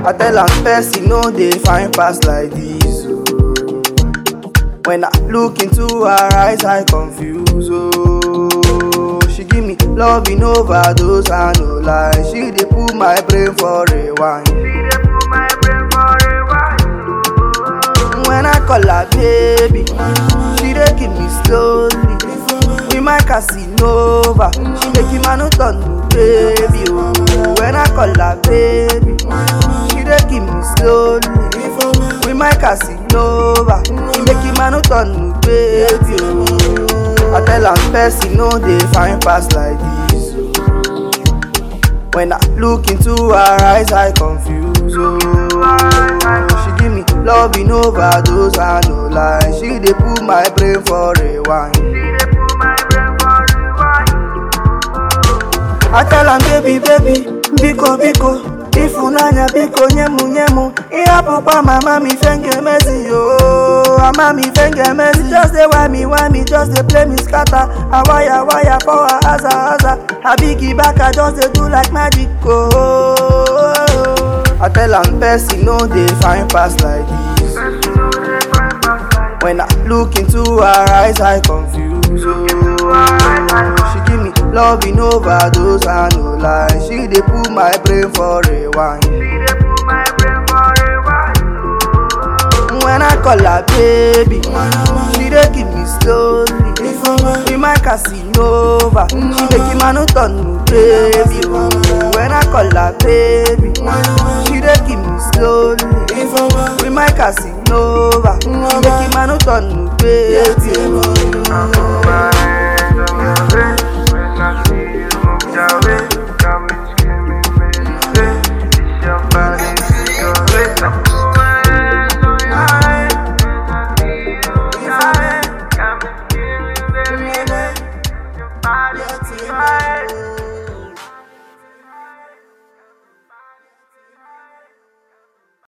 I tell am person no dey find pass like this. Oh. When I look into her eyes, I confuse. Oh, she give me loving overdose, I no lie. She dey put my brain for rewind. When I call her baby, she dey give me slowly. With my Casanova, she make him a no turn to baby. Oh, when I call her baby, she dey give me slowly. With my Casanova, she make him a no turn to baby. Oh, I tell am person no dey find pass like this. Oh. When I look into her eyes, I confuse. Oh, she give me loving overdose, I no lie. She dey put my brain for rewind. I tell am baby baby, biko biko, ifunanya biko nyemu nyemu. Ihapụkwa mama mi fenge mezi yo, mama mi fenge mezi. Just dey why why me, just dey play me scatter. A wire wire for her aza aza. Her biggie back, I just dey do like magic. Oh, I tell am person no dey find pass like this. When I look into her eyes, I confuse. Oh, she give me loving overdose, I no lie. She dey put my brain for rewind. When I call her baby, she dey give me slowly. With my Casanova, she make him a no turn to baby. Oh, when I call her baby, she dey give me slowly. With my Casanova, she make him a no turn to baby. Oh,